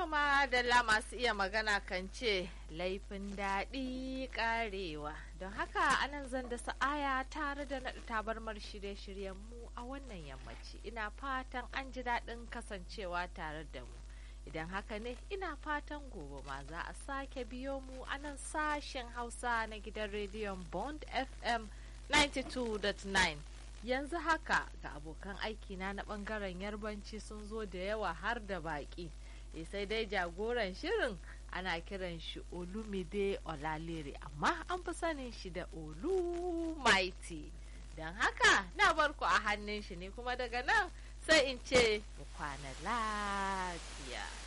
To madalla masu iya magana kan ce laifin daɗi ƙarewa. Don haka anan zan da sa'aya tare da naɗa tabarmar shirye-shiryen mu a wannan yammaci. Ina fatan an ji daɗin kasancewa tare da mu. Idan haka ne ina fatan gobe ma za a sake biyo mu a nan sashen Hausa na gidan rediyon Bond FM 92.9. Yanzu haka ga abokan aikina na ɓangaren yarbanci sun zo da yawa har da baƙi. sai dai jagoran shirin ana kiran shi olumide olalere amma an fi sanin shi da olu mighty don haka na barku a hannun shi ne kuma daga nan sai in ce mu kwana lafiya